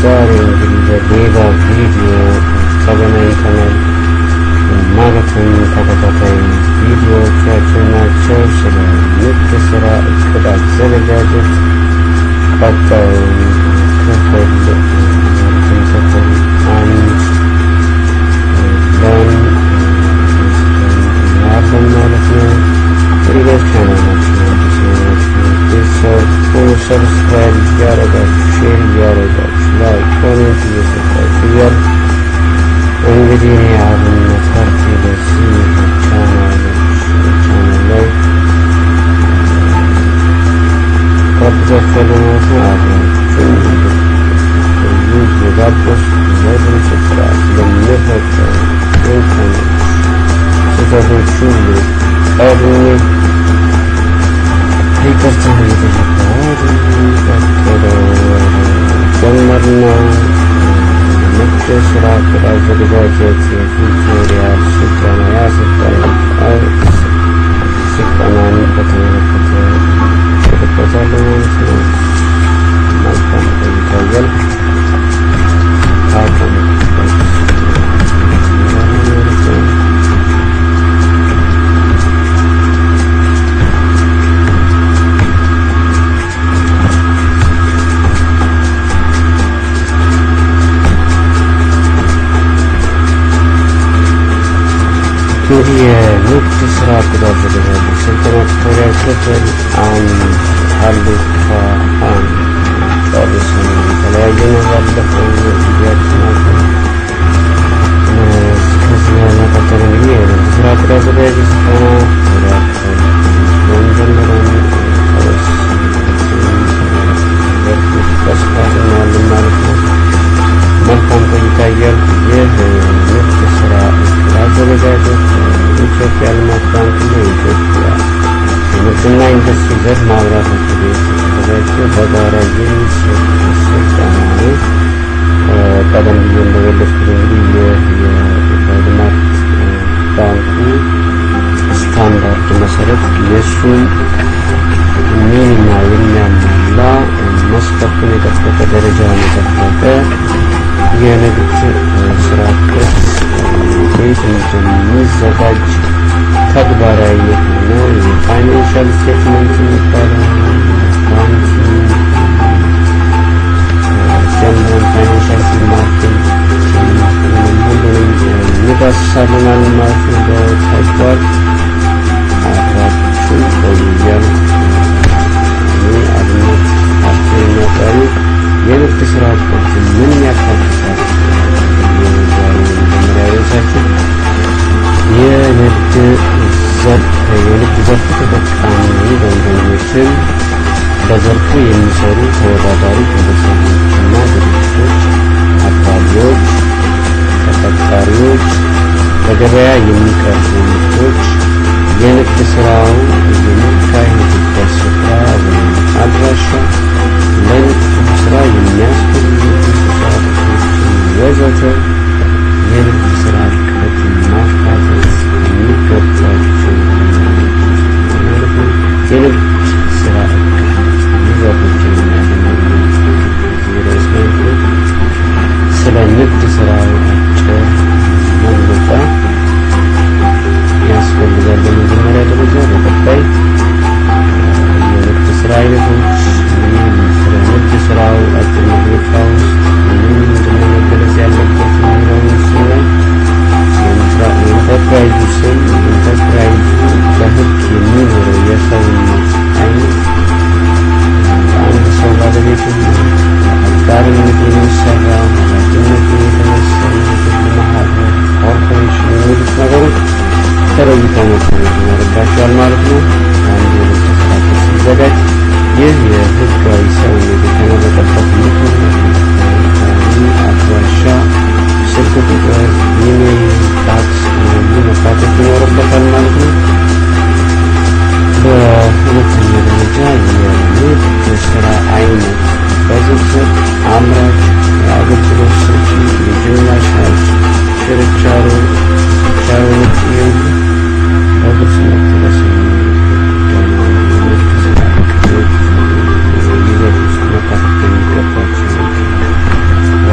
ዛሬ እንግዲህ በሌላ ቪዲዮ ተገናኝተናል። ማለትም ተከታታይ ቪዲዮዎቻችን ናቸው። ስለ ንግድ ስራ እቅድ አዘገጃጀት ቀጣዩ ክፍል ክፍል አንድ ለን ያለን ማለት ነው። ሪሌት ቻናላችን አዲስ የሆናችሁ ቤተሰብ ሁሉ ሰብስክራይብ እያደረጋችሁ ሼር እያደረጋችሁ ላይክ ኮሜንት እየሰጣችሁ እያል እንግዲህ እኔ አብነት ፓርቲ በዚህ ቻናሎች ቻናል ላይ ጋብዛችኋለሁ ማለት ነው። አብራችሁን እንድትቆዩ እየጋበዝኩ በድምፅ ጥራት ለሚፈጠሩ ኢንተርኔት ስህተቶች ሁሉ ቀድሜ ይቅርታ እየጠየቅኩ ጀመርነው። ንግድ ስራ እቅድ አዘገጃጀት የቱቶሪያል ስልጠና ያሰልጣኝ ስልጠናን በተመለከተ እልበታለሁ ማለት ነው። መልካም ቆይታ እያልኩ ካቆምኩበት ማለት ነው። እንግዲህ የንግድ ስራ እቅድ አዘገጃጀት ስልጠና ቱቶሪያል ክፍል አንድ ሀሌታ አንድ ጨርሰን የተለያየ ነው። ባለፈው ጊዜያችን አለ። ከዚህ በመቀጠል እንግዲህ የንግድ ስራ እቅድ አዘገጃጀት ስልጠና ቱቶሪያል ክፍል የመጀመሪያውን ሰዎች በስፋት እናያለን ማለት ነው። መልካም ቆይታ እያልኩ ይህ ንግድ ስራ እቅድ አዘገጃጀት የኢትዮጵያ ልማት ባንክና የኢትዮጵያ የንግድና ኢንዱስትሪ ዘርፍ ማህበራት ምክር ቤት የተዘጋጀ በጋራ የሚሰጥ ስልጠና ነው። ቀደም ብዬ እንደገለጽኩት እንግዲህ ይህ የኢትዮጵያ ልማት ባንኩ ስታንዳርድ መሰረት የእሱን ሚና የሚያሟላ መስፈርቱን የጠበቀ ደረጃውን የጠበቀ የንግድ ስራ እቅድ እንዴት እንደሚዘጋጅ ተግባራዊ የሆነ የፋይናንሻል ስቴትመንት የሚባለው አካውንቲንግ ጀምረን ፋይናንሻል ማርኬት ሁሉንም እንዳስሳልናል ማለት ነው። በተግባር አብራችሁ ቆዩ እያልኩ እኔ አብነት ፓርቲ የሚያቀርቡ የንግድ ስራ እቅድ ምን ያካትታል? የዛሬ የመጀመሪያ ርዕሳችን የንግድ ዘርፍ የንግድ ዘርፍ ተጠቃሚ ደንበኞችን በዘርፉ የሚሰሩ ተወዳዳሪ ግለሰቦችና ድርጅቶች፣ አቅራቢዎች፣ ተቀጣሪዎች፣ በገበያ የሚቀርቡ ምርቶች፣ የንግድ ስራው የሚካሄድበት ስፍራ ወይም አድራሻ፣ ለንግድ ስራ የሚያስፈልጉ ቁሳቁሶችን ወዘተ የንግድ ስራ እቅድ ማካተት የሚገባቸው ማለት ነው። የንግድ ስራ እቅድ ይዘቶችን የሚያገኘው ርዕስ ማለት ነው። ስለ ንግድ ስራ አጭር መግለጫ ያስፈልጋል በመጀመሪያ ደረጃ። በቀጣይ የንግድ ስራ አይነቶች ስለ ንግድ ስራው አጭር መግለጫ ውስጥ ምን ምንድነው መገለጽ ያለበት የሚለውን ስናይ የኢንተርፕራይዙ ስም ኢንተርፕራይዙ በህግ የሚኖረው የሰውነት አይነት አንድ ሰው ባለቤትነት፣ አጋርነት የሚሰራ ኃላፊነቱ የተወሰነ የግል ማህበር፣ ኮርፖሬሽን የሚሉት ነገሮች ተለይተው መታየት ይኖርባቸዋል ማለት ነው። አንድ የንግድ ስራ እቅድ ሲዘጋጅ ይህ የህጋዊ ሰውነት የተመረጠበት ምክንያት፣ አድራሻ፣ ስልክ ቁጥር፣ ኢሜይል፣ ፋክስ እነዚህ መካተት ይኖርበታል ማለት ነው። በሁለተኛ ደረጃ የንግድ ስራ አይነት በዝርዝር አምራች፣ የአገልግሎት ሰጪ፣ የጅምላ ሻጭ፣ ችርቻሮ፣ ችርቻሮ ውጭ የሚሉ በግልጽ መጠቀስ የንግድ ስራ እቅድ ይዘት ውስጥ መካተት የሚገባቸው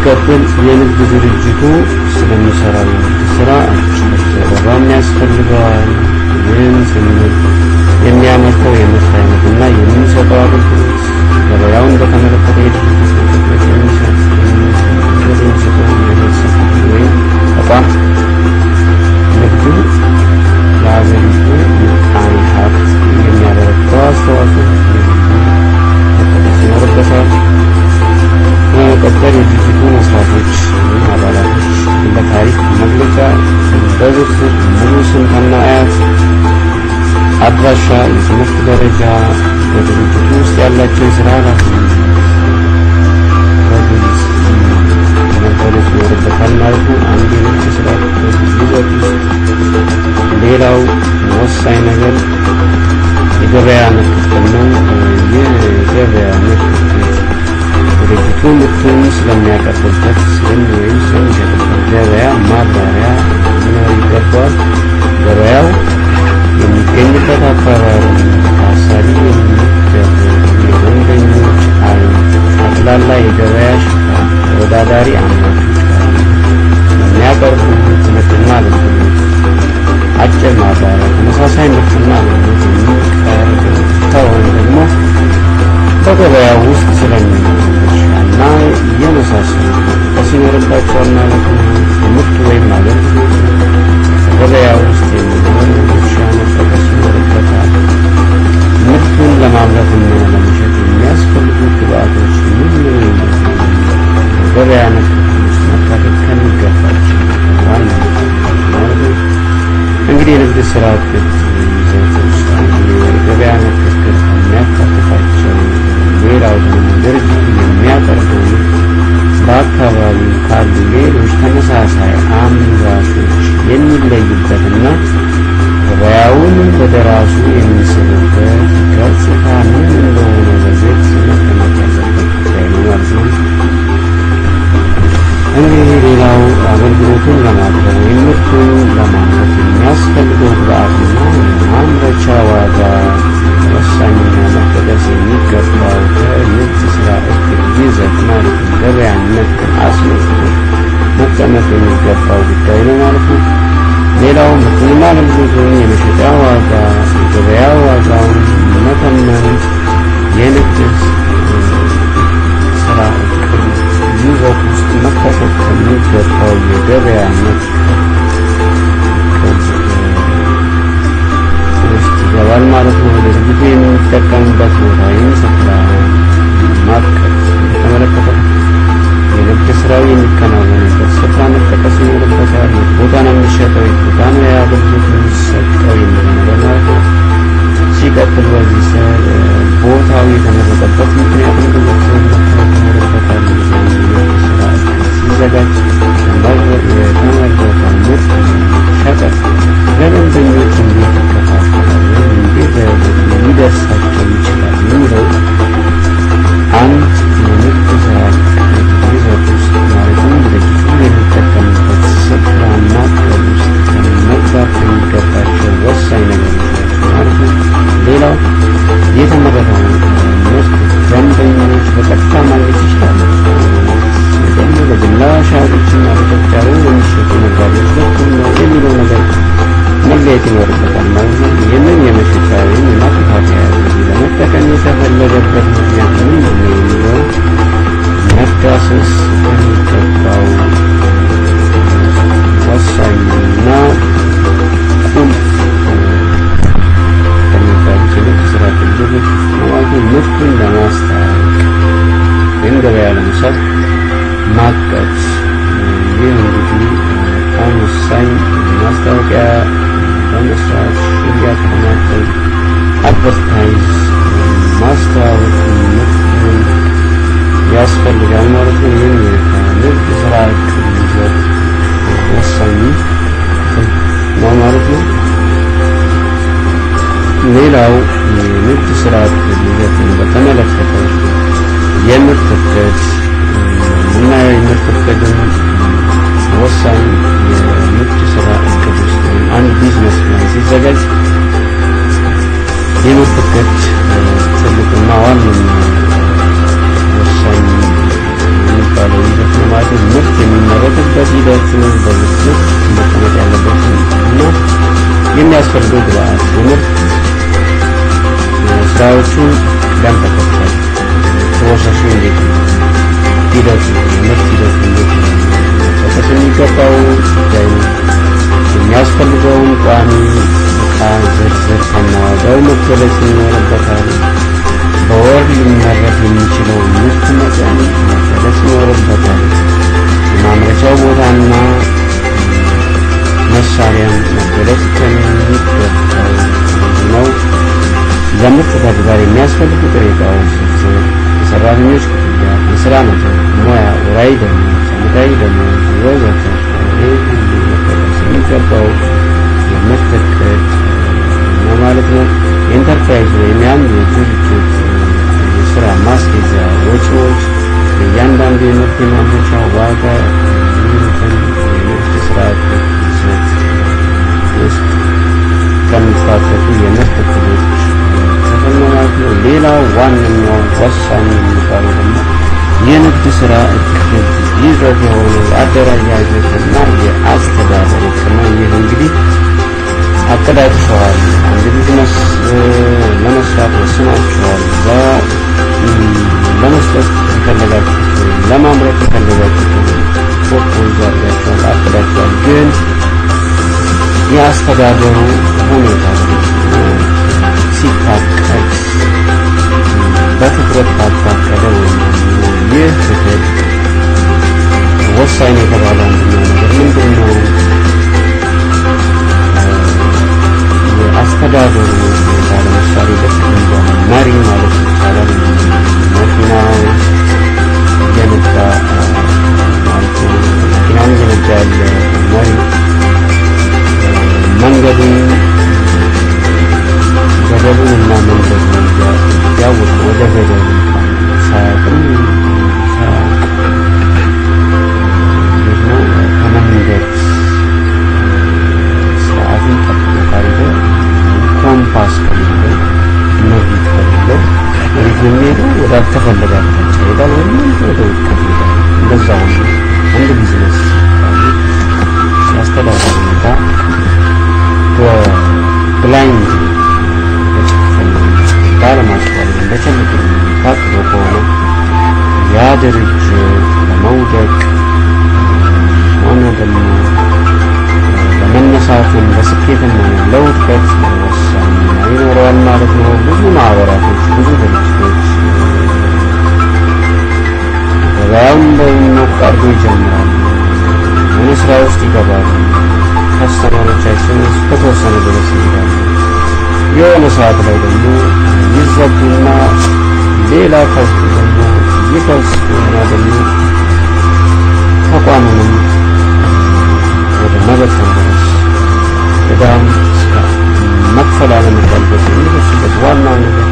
ሲቀጥል የንግድ ድርጅቱ ስለሚሰራው የንግድ ስራ አጭር ዘገባም ያስፈልገዋል። ይህን ስንል የሚያመርተው የምርት አይነትና የሚሰጠው አገልግሎት ገበያውን በተመለከተ የድርጅቱ ትኩረት የሚሰጥ የሚሰጠው የህብረተሰብ ክፍል ወይም ተቋም ንግዱ ለሀገሪቱ ምጣኔ ሀብት የሚያበረክተው አስተዋጽኦ መጠቀስ ይኖርበታል። በመቀጠል የድርጅቱ መስራቾች ወይም አባላቶች ለታሪክ መግለጫ በዝርዝር ሙሉ ስም ከነ አያት፣ አድራሻ፣ የትምህርት ደረጃ፣ በድርጅቱ ውስጥ ያላቸው የስራ ኃላፊነት በግልጽ መገለጽ ይኖርበታል ማለት ነው። አንድ የንግድ ስራ ይዘት ውስጥ ሌላው ወሳኝ ነገር የገበያ ምክክር ነው። ይህ የገበያ ምክክር ድርጅቱ ምርቱን ስለሚያቀርብበት ስም ወይም ስለሚሸጥበት ገበያ ማብራሪያ ሊኖር ይገባል። ገበያው የሚገኝበት አካባቢ ታሳቢ የሚደረጉ የደንበኞች አይነት፣ ጠቅላላ የገበያ ሽፋን፣ ተወዳዳሪ አምራቾች ካሉ የሚያቀርቡት ምርትና አገልግሎት አጭር ማብራሪያ፣ ተመሳሳይ ምርትና አገልግሎት የሚቀርብ ከሆነ ደግሞ በገበያው ውስጥ ስለሚኖሩ ድርሻና የመሳሰሉ መጥቀስ ይኖርባቸዋል ማለት ነው። ምርት ወይም አገልግሎት በገበያ ውስጥ የሚኖሩ ድርሻ መጠቀስ ይኖርበታል። ምርቱን ለማምረትና ለመሸጥ የሚያስፈልጉ ግብአቶች ምን ምን በገበያ ምክክር ውስጥ መካተት ከሚገባቸው ዋና ማለት ነው። እንግዲህ የንግድ ስራ እቅድ ይዘት ውስጥ አንዱ የገበያ ምክክር ከሚያካትታቸው ሌላው ደግሞ ድርጅቱ የሚያቀርበው በአካባቢው ካሉ ሌሎች ተመሳሳይ አምራቾች የሚለይበትና ገበያውን ወደ ራሱ የሚስብበት ገጽታ ምን እንደሆነ በግልጽ መቀመጥ ያለበት ጉዳይ ነው ማለት ነው። እንግዲህ ሌላው አገልግሎቱን ለማቅረብ ወይም ምርቱን ለማምረት የሚያስፈልገው ግብአትና የማምረቻ ዋጋ ወሳኝና መጠቀስ የሚገባው ከንግድ ስራ እቅድ ይዘት ማለት ነው። ገበያን ነክን አስመልክቶ መቀመጥ የሚገባው ጉዳይ ነው ማለት ነው። ሌላው ምርቱንና አገልግሎቱን የመሸጫ ዋጋ፣ የገበያ ዋጋውን መተመን የንግድ ስራ እቅድ ይዘት ውስጥ መካተት ከሚገባው የገበያ ነክ ውስጥ ይገባል ማለት ነው። ድርጅቱ የሚጠቀምበት ቦታ ወይም ስፍራ ማቀድ በተመለከተ የንግድ ስራው የሚከናወንበት ስፍራ መጠቀስ ይኖርበታል። የት ቦታ ነው የሚሸጠው፣ የት ቦታ ነው የአገልግሎት የሚሰጠው የሚለው ነገር ማለት ነው። ሲቀጥል በዚህ ስር ቦታው የተመረጠበት ምክንያቱም በዝርዝር መታወቅ ይኖርበታል። የንግድ ስራ ሲዘጋጅ የተመረጠው ምርት ሸቀጥ ለደንበኞች እንዴት ይከፋፈላል ወይም እንዴት ሊደርሳቸው ይችላል የሚለው አንድ የንግድ ስራ ይዘት ውስጥ ማለትም ድርጅቱ የሚጠቀምበት ስፍራና ቅድ ውስጥ መግባት ከሚገባቸው ወሳኝ ነገሮች ናቸው ማለት ነው። ሌላው የተመረተው ምርት ደንበኞች በቀጥታ ማግኘት ይችላሉ። ደግሞ በጅምላ ሻጮችና በተጫሩ የሚሸጡ ነጋዴዎች በኩል ነው የሚለው ነገር መለየት ይኖርበታል ማለት ነው። ይህንን የመሸጫ ወይም የማከፋፈያ ዘዴ ለመጠቀም የተፈለገበት ምክንያት ምንድን ነው የሚለው መዳሰስ ከሚገባው ወሳኝና ቁልፍ ከሚባሉት የንግድ ስራ ክልሎች ማለት ምርቱን ለማስተዋወቅ ወይም ገበያ ለመሳብ ማቀድ። ይህ እንግዲህ በጣም ወሳኝ ማስታወቂያ በመስራት ሽያጭ በማድረግ አድቨርታይዝ ማስተዋወቅ ምርቱን ያስፈልጋል ማለት ነው። ይህም ከንግድ ስራ እቅድ ይዘት ወሳኝ ነው ማለት ነው። ሌላው የንግድ ስራ እቅድ ይዘትን በተመለከተ የምርት እቅድ የምናየው የምርት እቅድን ወሳኝ የንግድ ስራ እቅድ ውስጥ ወይም አንድ ቢዝነስ ፕላን ሲዘጋጅ የምርት እቅድ ትልቁና ዋነኛ ወሳኝ የሚባለው ይዘት ነው ማለት ነው። የሚያስፈልገው ግብአት የምርት ስራዎቹ ቅደም ተከተል ፕሮሰሱ እንዴት ነው? ሂደቱ የምርት ሂደቱ እንዴት ነው? መጠቀስ የሚገባው ጉዳይ ነው። የሚያስፈልገውን ቋሚ እቃ ዝርዝር ከነዋጋው መገለጽ ይኖርበታል። በወር ሊመረት የሚችለው ምርት መጠን መገለጽ ይኖርበታል። የማምረቻው ቦታና መሳሪያም መገለጽ ከሚገባው ነው። ለምርት ተግባር የሚያስፈልጉ ጥሬ ዕቃዎች ዝርዝር፣ የሰራተኞች ክፍያ፣ የስራ መጠን፣ ሙያ፣ ወራዊ ደመወዝ፣ ዓመታዊ ደመወዝ ወዘተ ይህ ሁሉ መጠቀስ የሚገባው የምርት እቅድ ነው ማለት ነው። የኢንተርፕራይዝ ወይም የአንድ ድርጅት የስራ ማስኬጃ ወጪዎች ለእያንዳንዱ የምርት የማምረቻ ዋጋ የሚሉትን የምርት ስራ እቅድ ይዘት ውስጥ ከሚካተቱ የምርት እቅዶች ክፍል ነው ማለት ነው። ሌላው ዋነኛው ወሳኝ የሚባለው ደግሞ የንግድ ስራ እቅድ ይዘት የሆነ የአደረጃጀትና የአስተዳደር እቅድ ነው። ይህ እንግዲህ አቅዳችኋል፣ አንድ ቢዝነስ ለመስራት ወስናችኋል፣ ለመስጠት የፈለጋችሁት ወይም ለማምረት የፈለጋችሁት ፕሮፖዛል ያችኋል፣ አቅዳችኋል። ግን የአስተዳደሩ ሁኔታ ሲታቀድ በትኩረት ካልታቀደ ወይም ይህ እቅድ ወሳኝ የተባለ አንደኛው ነገር ምንድን ነው? የአስተዳደሩ ሁኔታ ለምሳሌ ልክ እንደ መሪ ማለት ይቻላል። መኪናው እየነዳ ማለት ነው። መኪናውን እየነዳ ያለ መሪ መንገዱን ገደቡን እና መንገዱን ያወቀ ወደ ገደቡ ሳያውቅም ከመንገድ ስርዓትን ጠብቆ ካልሄደ ኮምፓስ ከሌለው መሬት ከሌለው መሬት የሚሄደው ወደ አልተፈለገ አቅጣጫ ይሄዳል ወይም ወደ ውድቀት ይሄዳል። እንደዛ ሁሉ አንድ ቢዝነስ የአስተዳደር ሁኔታ በብላይንድ ባለማስተዋል በቸልተኝነት ታቅዶ ከሆነ ያ ድርጅት ለመውደቅ ሆነ ደግሞ ለመነሳቱም በስኬትም ሆነ ለውድቀት ወሳኝ ሚና ይኖረዋል ማለት ነው። ብዙ ማህበራቶች፣ ብዙ ድርጅቶች ገበያውን በሞቅ አድርጎ ይጀምራሉ። የሆነ ስራ ውስጥ ይገባሉ። ከስተመሮቻችን እስከተወሰነ ድረስ ይሄዳሉ። የሆነ ሰዓት ላይ ደግሞ ይዘጉና ሌላ ከውስጥ ደግሞ ይከሱና ደግሞ ተቋሙንም ወደ መበተን ድረስ ዕዳም እስከ መክፈል አለመቻል ድረስ የሚደርስበት ዋናው ነገር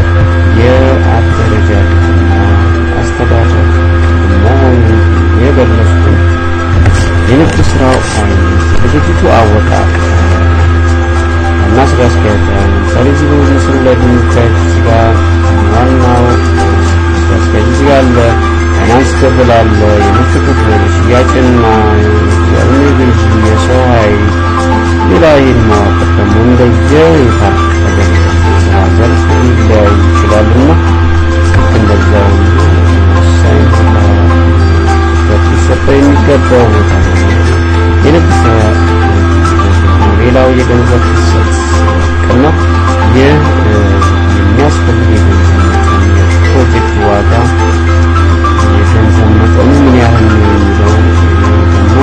የአደረጃጀትና አስተዳደር መሆኑን የገለጽኩት የንግድ ስራው አይነት ድርጅቱ አወቃቀር እና ስራ አስኪያጅ ለምሳሌ እዚህ በምስሉ ላይ በሚታዩት እዚህ ጋር ዋናው ስራ አስኪያጅ እዚህ ጋር አለ። ፋይናንስ ክፍል አለ። የምርት ክፍል፣ ሽያጭና የግዢ፣ የሰው ኃይል፣ ሌላ ይህን ማዋቀር ደግሞ እንደየ የታቀደ ስራ ዘርፍ ሊለያይ ይችላልና ልክ እንደዛው ወሳኝ ትኩረት ሊሰጠው የሚገባው ቦታ ነው። የንግድ ስራ ሌላው የገንዘብ ፍሰት ቅና ይህ የሚያስፈልግ የገንዘብ መጠን የፕሮጀክት ዋጋ የገንዘብ መጠኑ ምን ያህል ነው የሚለው ደግሞ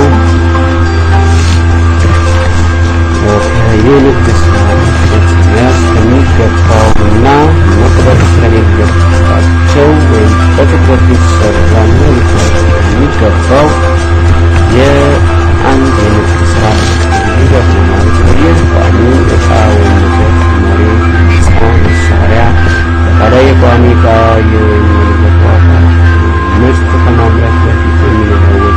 የንግድ ስራ መያዝ ከሚገባው እና መቅረት ከሌለባቸው ወይም በትኩረት ሊሰራና የሚገባው የአንድ የንግድ ስራ ሂደት ነው ማለት ነው። ይህ ቋሚ እቃ ወይም ንብረት፣ መሬት፣ ህንፃ፣ መሳሪያ፣ አጠቃላይ የቋሚ እቃ ወይም የንብረት ዋጋ፣ ምርት ከማምረት በፊት የሚኖረው ወጪ፣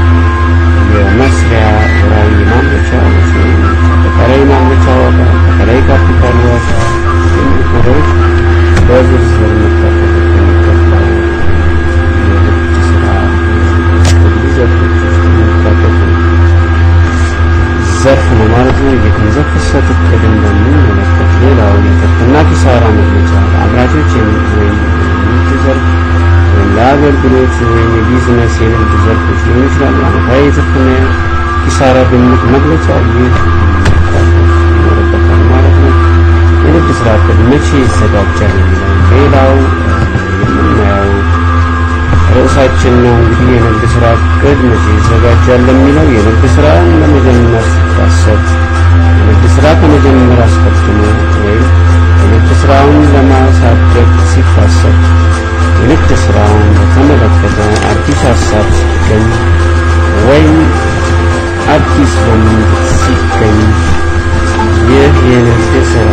የመስሪያ ወራዊ ማምረቻ ወጪ፣ አጠቃላይ ማምረቻ ዋጋ፣ አጠቃላይ ካፒታል ዋጋ የሚሉት ነገሮች በዝርዝር መካተት የሚገባው የንግድ ስራ ይዘቶች ውስጥ የሚካተቱ ዘርፍ ነው ማለት ነው። የገንዘብ ፍሰት እቅድን በምንመለከት ሌላው የትርፍና ኪሳራ መግለጫ አምራቾች ወይም ንግድ ዘርፍ ወይም ለአገልግሎት ወይም የቢዝነስ የንግድ ዘርፎች ሊሆኑ ይችላሉ። ዓመታዊ የትርፍና ኪሳራ ግምት መግለጫ ይህ ይኖርበታል ማለት ነው። የንግድ ስራ እቅድ መቼ ይዘጋጃል የሚለው ሌላው የምናየው ርዕሳችን ነው። እንግዲህ የንግድ ስራ እቅድ መቼ ይዘጋጃል የሚለው የንግድ ስራን ለመጀመር ሲታሰብ የንግድ ስራ ከመጀመር አስቀድሞ ወይም የንግድ ስራውን ለማሳደግ ሲታሰብ የንግድ ስራውን በተመለከተ አዲስ ሀሳብ ሲገኝ ወይም አዲስ ልምድ ሲገኝ ይህ የንግድ ስራ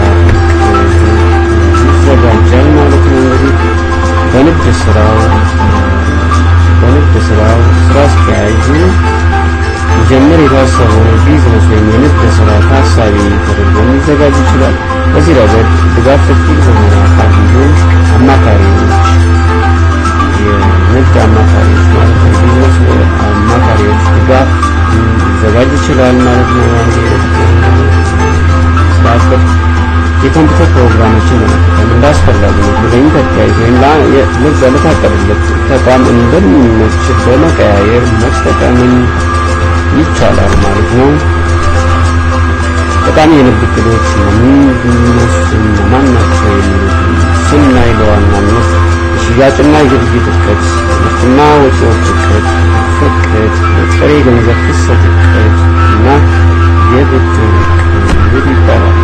ይዘጋጃል ማለት ነው። እንግዲህ በንግድ ስራው በንግድ ስራው ስራ አስኪያጁ ሊጀምር የታሰበው ቢዝነስ ወይም የንግድ ስራ ታሳቢ ተደርጎ ሊዘጋጅ ይችላል። በዚህ ረገድ ድጋፍ ሰጪ የሆነ አካል እንዲሁም አማካሪዎች የንግድ አማካሪዎች ማለት ነው። ቢዝነስ አማካሪዎች ድጋፍ ሊዘጋጅ ይችላል ማለት ነው። ስራበት የኮምፒውተር ፕሮግራሞችን ለመጠቀም እንዳስፈላጊነቱ በኢንተርፕራይዝ ወይም ለታቀደለት ተቋም እንደሚመችል በመቀያየር መጠቀምን ይቻላል ማለት ነው። ጠቃሚ የንግድ ዕቅዶች ማን ናቸው የሚሉትን ስናይ በዋናነት የሽያጭና የግብይት እቅድ፣ ምርትና ወጪዎች እቅድ፣ እቅድ፣ የጥሬ ገንዘብ ፍሰት እቅድ እና የብድር እቅድ ይባላል።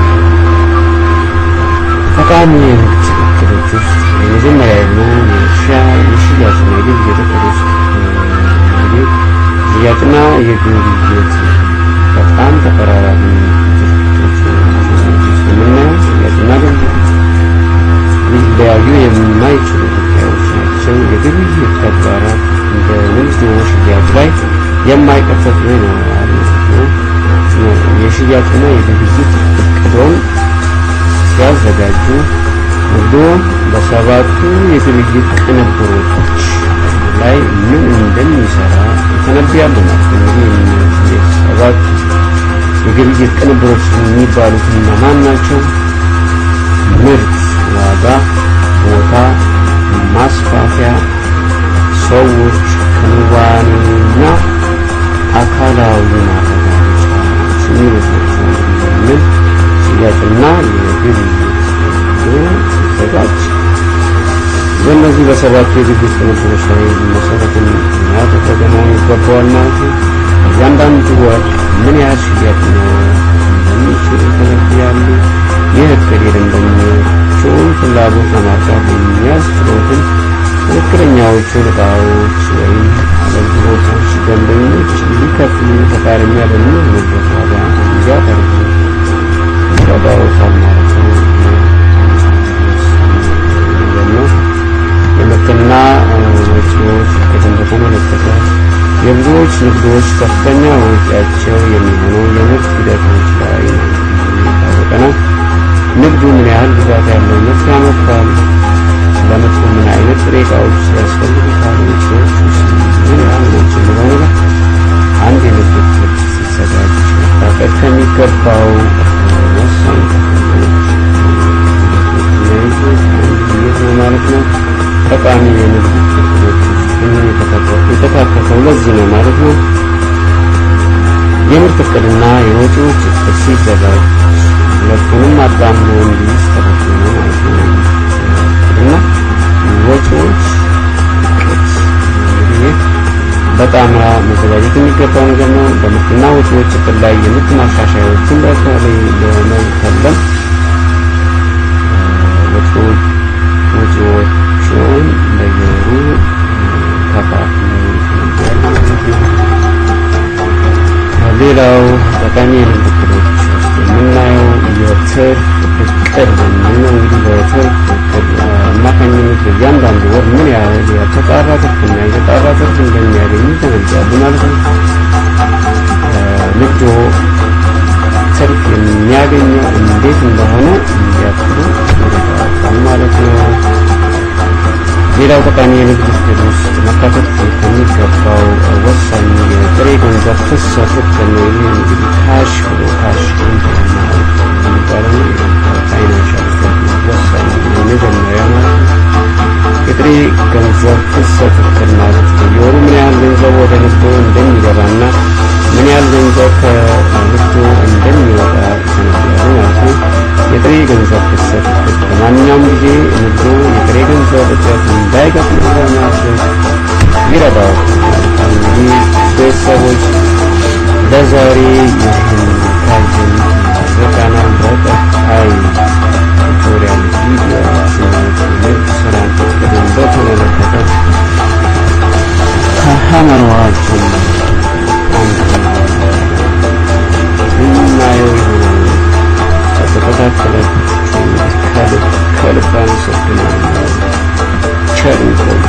ጠቃሚ የንግድ እቅዶች ውስጥ የመጀመሪያ የሆነው የሽያጭና የግብይት እቅድ ውስጥ እንግዲህ ሽያጭና የግብይት በጣም ተቀራራቢ የምናየው ሽያጭና ግብይት ሊለያዩ የማይችሉ ጉዳዮች ናቸው። የግብይት ተግባራት በንግድ ሽያጭ ላይ የማይቀር ይኖራል ነው። የሽያጭና የግብይት እቅዶን ሲያዘጋጁ ንግዶ በሰባቱ የግብይት ቅንብሮች ላይ ምን እንደሚሰራ ይተነብያሉ ማለት ነው። እንግዲህ ሰባት የግብይት ቅንብሮች የሚባሉት እነማን ናቸው? ምርት፣ ዋጋ፣ ቦታ፣ ማስፋፊያ፣ ሰዎች፣ ክንዋኔና አካላዊ ማረጋገጫዎች የሚሉት ናቸው። ምን ሽያጭና የግብይት ሲዘጋጅ በእነዚህ በሰባቱ የግብይት ቅንብሮች ላይ መሰረትን ያደረገ መሆን ይገባዋል ማለት ነው። እያንዳንዱ ወር ምን ያህል ሽያጭ ነው እንደሚችል ይተነብያሉ። ይህ እቅድ የደንበኞቹን ፍላጎት ለማርካት የሚያስችሉትን ትክክለኛዎቹን እቃዎች ወይም አገልግሎቶች ደንበኞች ሊከፍሉ ፈቃደኛ በሚሆኑበት ዋጋ እንዲያቀርቡ ይረዳዎታል ማለት ነው። ነው የምርትና ወጪዎች እቅድን በተመለከተ የብዙዎች ንግዶች ከፍተኛ ወጪያቸው የሚሆነው የምርት ሂደቶች ላይ ነው። የታወቀ ነው። ንግዱ ምን ያህል ብዛት ያለው ምርት ያመርታል፣ ለምርቱ ምን አይነት ጥሬ ዕቃዎች ያስፈልጉታል፣ ወጪዎች ምን ያህል ናቸው የሚለው ነገር አንድ የንግድ እቅድ ሲዘጋጅ መታቀድ ከሚገባው ወሳኝ ክፍሎች ማለት ነው። ጠቃሚ የንግድ እቅዶች የተካተተው ለዚህ ነው ማለት ነው። የምርት እቅድና የወጪዎች እቅድ ሲዘጋጅ ሁለቱንም አጣምሮ እንዲስተካከሉ ነው ማለት ነው። እቅድና ወጪዎች እቅድ እንግዲህ በጣምራ መዘጋጀት የሚገባው ነገር ነው። በምርትና ወጪዎች እቅድ ላይ የምርት ማሻሻያዎችን በተለይ ለመከለም ወጪዎችን በየወሩ ሌላው ጠቃሚ የንግድ እቅዶች ውስጥ የምናየው የትርፍ እቅድ በሚል ነው። እንግዲህ በትርፍ እቅድ አማካኝነት በእያንዳንዱ ወር ምን ያህል ያልተጣራ ትርፍና የተጣራ ትርፍ እንደሚያገኙ ይገነዘባሉ ማለት ነው። ንግዶ ትርፍ የሚያገኘው እንዴት እንደሆነ እንዲያቅዱ ይረዳል ማለት ነው። ሌላው ጠቃሚ የንግድ ሂደት ውስጥ መካተት ከሚገባው ወሳኝ የጥሬ ገንዘብ ፍሰት ውክል ነው። ይህ እንግዲህ ካሽ ፍሎ ካሽ የሚባለው ፋይናንሻል ስቴትመንት ወሳኝ የመጀመሪያ ማለት ነው። የጥሬ ገንዘብ ፍሰት ውክል ማለት በየወሩ ምን ያህል ገንዘብ ወደ ንግዱ እንደሚገባና ምን ያህል ገንዘብ ከንግዱ እንደሚወጣ ይሰነዳሉ ማለት ነው። የጥሬ ገንዘብ ፍሰት ውክል በማንኛውም ጊዜ ንግዱ የጥሬ ገንዘብ እጥረት እንዳይገጥም ለማድረግ ይረዳዋል። እንግዲህ ቤተሰቦች ለዛሬ ይህን ካየን በቃናል። በቀጣይ ቱቶሪያል ቪዲዮችን ንግድ ስራን እቅድን በተመለከተ ከሀመርዋችን እናየው ይሆናል። ከተከታተላችሁ ከልብ ከልብ አመሰግናለሁ። ቸር ይቆዩ።